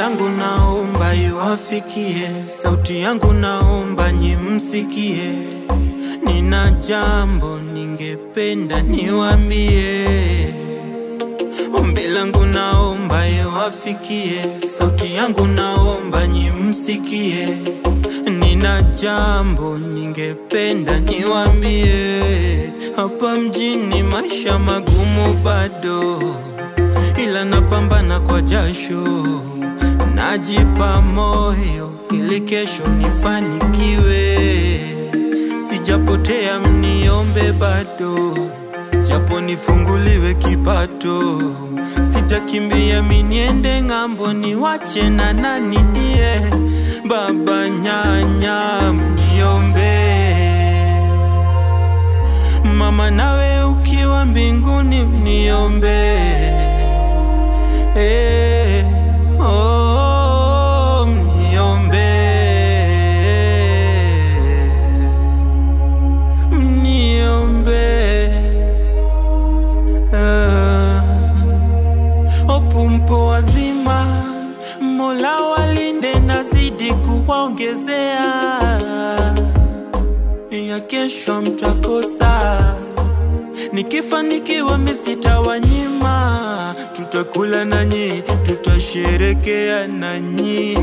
langu naomba iwafikie, sauti yangu naomba nyimsikie. Nina jambo ningependa niwambie, ombi langu naomba iwafikie, sauti yangu naomba nyimsikie. Nina jambo ningependa niwambie, hapa mjini maisha magumu bado ila napambana kwa jasho, najipa moyo ili kesho nifanikiwe. Sijapotea, mniombe bado, japo nifunguliwe kipato. Sitakimbia miniende ng'ambo, niwache na nani? Yeah. Baba nyanya, mniombe mama, nawe ukiwa mbinguni mniombe Eh, oh, mniombe, mniombe. Ah, Opumpo wazima, Mola walinde, nazidi kuwaongezea ya kesho mtakosa Nikifanikiwa misitawanyima, tutakula nanyi, tutasherekea nanyi.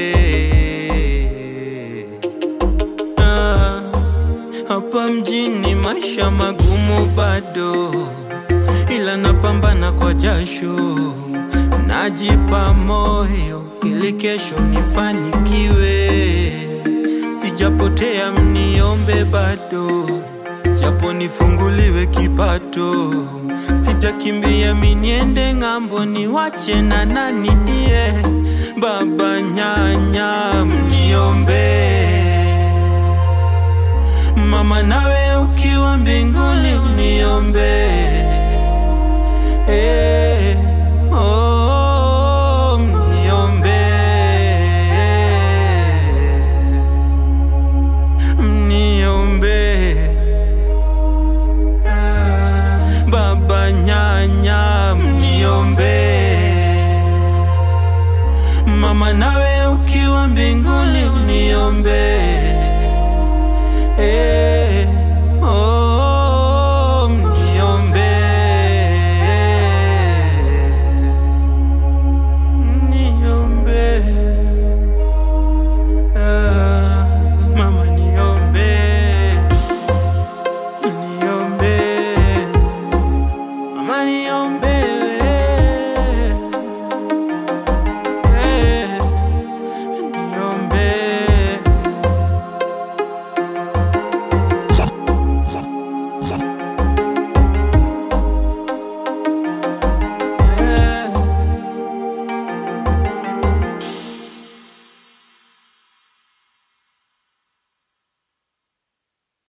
Ah, hapa mjini maisha magumu bado, ila napambana kwa jasho, najipa moyo ili kesho nifanikiwe. Sijapotea, mniombe bado japo nifunguliwe kipato, sitakimbia miniende ng'ambo, niwache na nani? Yeah. Baba nyanya, mniombe mama, nawe ukiwa mbinguni mniombe hey.